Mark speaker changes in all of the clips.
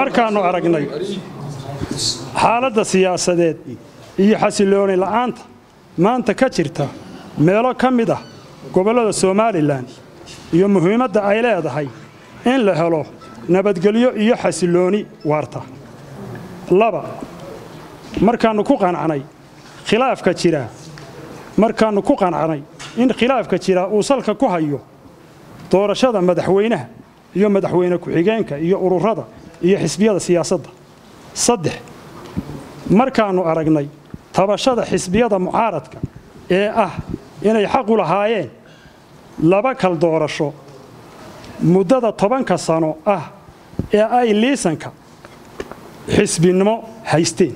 Speaker 1: markaannu aragnay xaaladda siyaasadeed iyo xasilooni la'aanta maanta ka jirta meelo ka mid ah gobollada somalilan iyo muhiimadda ay leedahay in la helo nabadgelyo iyo xasilooni waarta laba markaannu ku qancnay khilaafka jira markaannu ku qancnay in khilaafka jira uu salka ku hayo doorashada madaxweynaha iyo madaxweyne ku-xigeenka iyo ururada iyo xisbiyada siyaasadda saddex markaannu aragnay tabashada xisbiyada mucaaradka ee ah inay xaqu lahaayeen laba kal doorasho muddada tobanka sano ah ee ay liisanka xisbinimo haysteen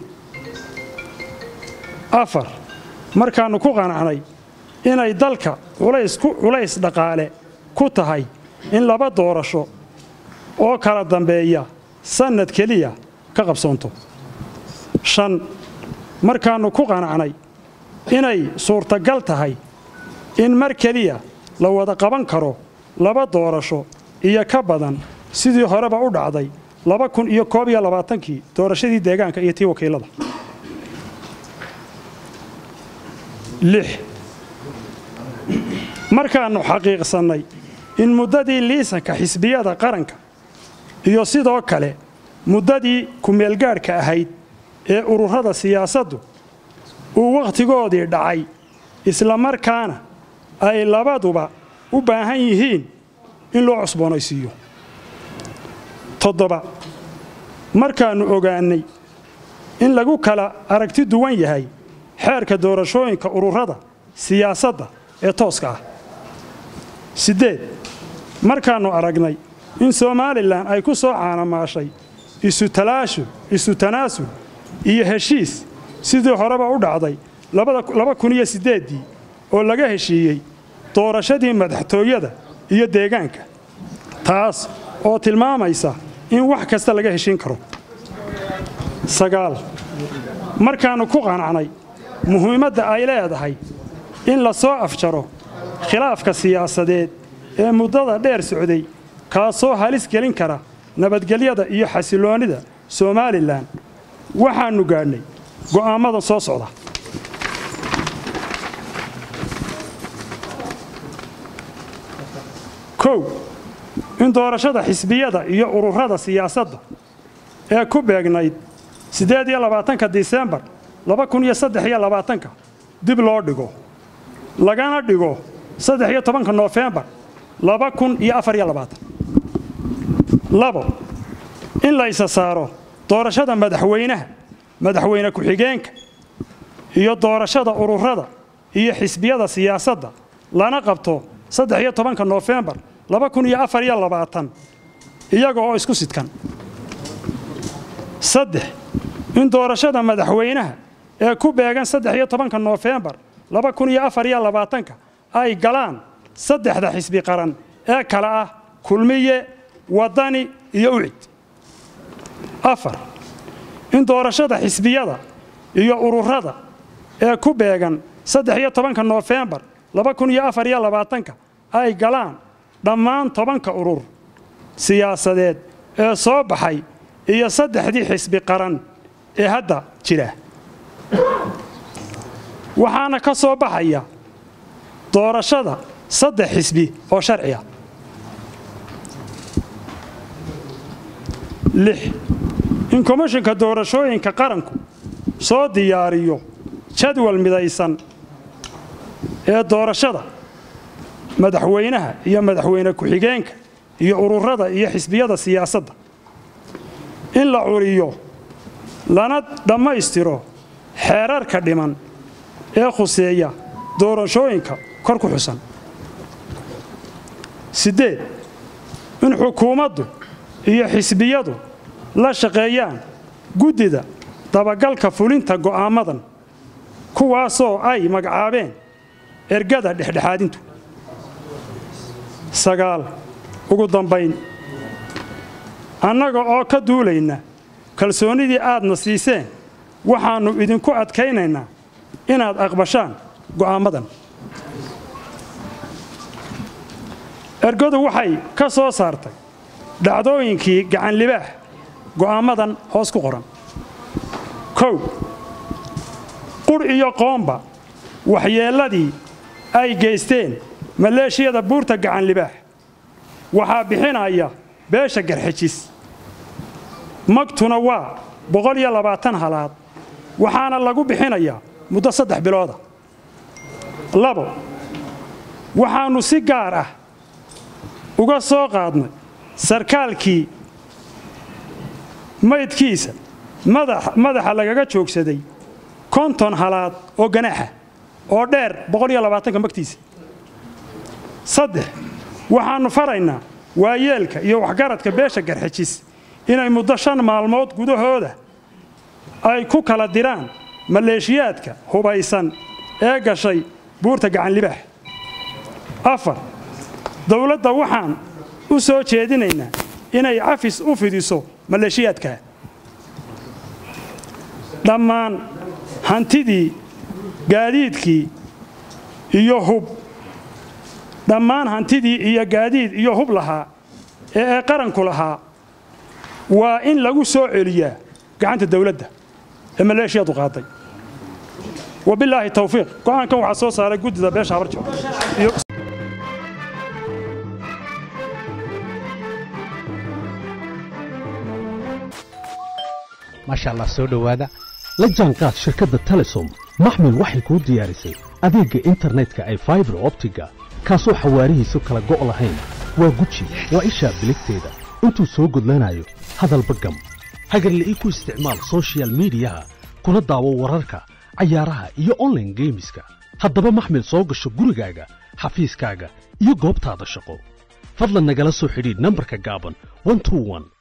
Speaker 1: afar markaannu ku qanacnay inay dalka culays dhaqaale ku tahay in laba doorasho oo kala dambeeya sannad keliya ka qabsoonto shan markaannu ku qanacnay inay suurtagal tahay in mar keliya la wada qaban karo laba doorasho iyo ka badan sidii horeba u dhacday laba kun iyo koob iyo labaatankii doorashadii deegaanka iyo tii wakiilada lix markaannu xaqiiqsannay in muddadii liisanka xisbiyada qaranka iyo sidoo kale muddadii ku-meelgaadhka ahayd ee ururada siyaasaddu uu wakhtigoodii dhacay isla markaana ay labaduba u baahan yihiin in loo cusboonaysiiyo toddoba markaannu ogaannay in lagu kala aragti duwan yahay xeerka doorashooyinka ururada siyaasadda ee tooska ah siddeed markaannu aragnay in somalilan ay ku soo caanamaashay isutalaashul isu tanaasul iyo heshiis sidii horeba u dhacday laba kun iyo siddeeddii oo laga heshiiyey doorashadii madaxtooyada iyo deegaanka taas oo tilmaamaysa in wax kasta laga heshiin karo sagaal markaannu ku qanacnay muhiimadda ay leedahay in la soo afjaro khilaafka siyaasadeed ee muddada dheer socday kaasoo halis gelin kara nabadgelyada iyo xasiloonnida somalilan waxaannu gaadhnay go'aammada soo socda kow in doorashada xisbiyada iyo ururada siyaasadda ee ku beegnayd siddeed iyo labaatanka disembar laba kun iyo saddex iyo labaatanka dib loo dhigo lagana dhigo saddex iyo tobanka noofembar laba kun iyo afar iyo labaatan labo in la isa saaro doorashada madaxweynaha madaxweyne ku-xigeenka iyo doorashada ururada iyo xisbiyada siyaasadda lana qabto saddex iyo tobanka noofembar laba kun iyo afar iyo labaatan iyaga oo isku sidkan saddex in doorashada madaxweynaha ee ku beegan saddex iyo tobanka noofembar laba kun iyo afar iyo labaatanka ay galaan saddexda xisbi qaran ee kale ah kulmiye waddani iyo ucid afar in doorashada xisbiyada iyo ururada ee ku beegan saddex iyo tobanka noofembar laba kun iyo afar iyo labaatanka ay galaan dhammaan tobanka urur siyaasadeed ee soo baxay iyo saddexdii xisbi qaran ee hadda jira waxaana ka soo baxaya doorashada saddex xisbi oo sharciya lix in komishinka doorashooyinka qaranku soo diyaariyo jadwal midaysan ee doorashada madaxweynaha iyo madaxweyne ku-xigeenka iyo ururada iyo xisbiyada siyaasadda in la curiyo lana dhammaystiro xeerarka dhiman ee khuseeya doorashooyinka kor ku xusan siddeed in xukuumaddu iyo xisbiyadu la shaqeeyaan guddida dabagalka fulinta go'aamadan kuwaasoo ay magacaabeen ergada dhexdhexaadintu sagaal ugu dambayn annaga oo ka duulayna kalsoonnidii aadna siiseen waxaannu idinku adkaynaynaa inaad aqbashaan go'aamadan ergadu waxay ka soo saartay dhacdooyinkii gacanlibaax go'aammadan hoos ku qoran kow qur iyo qoomba waxyeelladii ay geysteen maleeshiyada buurta gacan libaax waxaa bixinaya beesha garxijis magtuna waa boqol iyo labaatan halaad waxaana lagu bixinayaa muddo saddex bilooda labo waxaannu si gaar ah uga soo qaadnay sarkaalkii maydkiisa madaxa lagaga joogsaday konton halaad oo ganaaxa oo dheer boqol iyo labaatanka magtiisa saddex waxaannu faraynaa waayeelka iyo waxgaradka beesha garxijis inay muddo shan maalmood gudahooda ay ku kala diraan maleeshiyaadka hubaysan ee gashay buurta gacanlibaax afar dowladda waxaan u soo jeedinaynaa inay cafis u fidiso maleeshiyaadka dhammaan hantidii gaadiidkii iyo hub dhammaan hantidii iyo gaadiid iyo hub lahaa ee ee qaranku lahaa waa in lagu soo celiyaa gacanta dawladda ee maleeshiyadu qaaday wabilaahi tawfiiq go'aankan waxaa soo saaray guddida beesha habarjo
Speaker 2: maasha allah soo dhowaada la jaanqaad shirkadda telesom maxmil waxay kuu diyaarisay adeegga internetka ay faibar optiga kaasoo xawaarihiisu kala go' lahayn waa guji waa ishaa biligteeda intuu soo gudlanayo hadalba gam hagarla'ii ku isticmaal soshiyal miidiyaha kuna daawo wararka cayaaraha iyo onlaine geemiska haddaba maxmil soo gasho gurigaaga xafiiskaaga iyo goobtaada shaqo fadlan nagala soo xidhiidh nambarka gaaban